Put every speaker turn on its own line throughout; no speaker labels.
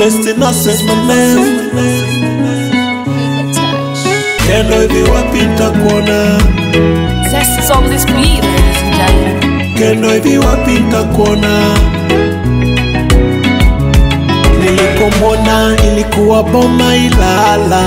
best innocence my name Kendo hivi wapi nitakuona
Zest is on this beat, ladies and gentlemen.
Kendo hivi wapi nitakuona Nilikomwona ilikuwa boma Ilala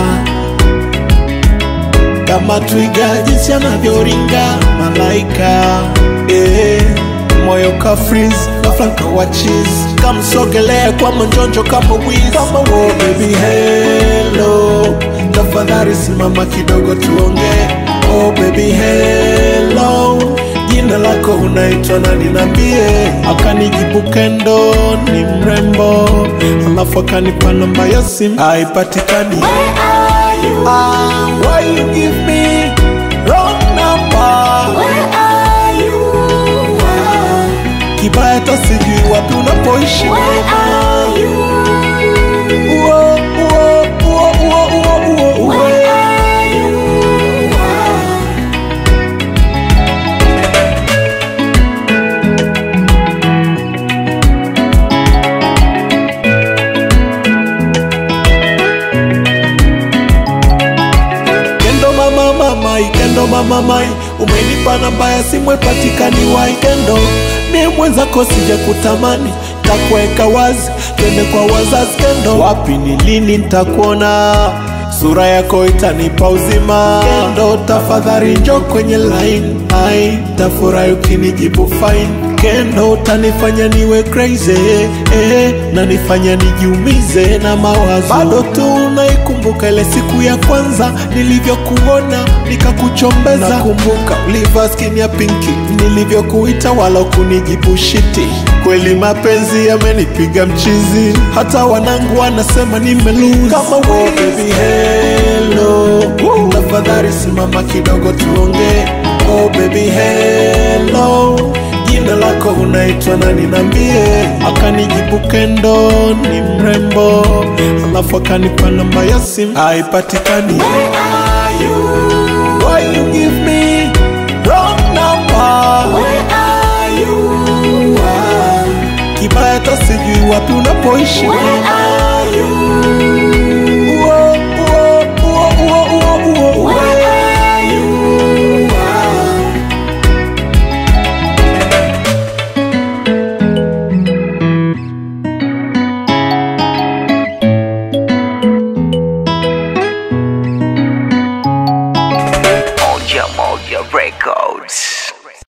kama twiga jinsi anavyoringa malaika eh, moyo ka freeze ghafla nkawa cheese kamsogelea kwa manjonjo kama wiz kama wo baby hello tafadhali simama kidogo tuongee oh baby hello jina lako unaitwa nani nambie akanijibu kendo ni mrembo alafu akanipa namba ya simu haipatikani Ah, why you give me wrong number? Kibaya hata sijui wapi unapoishi. Uo, uo, uo, uo, uo, uo, uo. Kendo mama mamai, kendo mama mai, umenipa namba ya simu ipatikani wai kendo. Mie mwenzako sija kutamani, takuweka wazi, twende kwa wazazi kendo. Wapi ni lini nitakuona? Sura yako itanipa uzima kendo, tafadhali njo kwenye line. Ai, tafurahi ukinijibu fine kendo, utanifanya niwe crazy eh, na nifanya nijiumize na mawazo. Bado tu naikumbuka ile siku ya kwanza nilivyokuona nikakuchombeza. Nakumbuka ulivaa skin ya pinki nilivyokuita, wala kunijibu shiti. Kweli mapenzi yamenipiga mchizi, hata wanangu wanasema nimelose. Kama we baby hello, tafadhali simama kidogo tuongee. Oh baby hello jina lako unaitwa nani nambie akanijibu kendo ni mrembo alafu akanipa namba ya simu haipatikani Why you give me wrong number? Kibaya hata sijui wapi unapoishi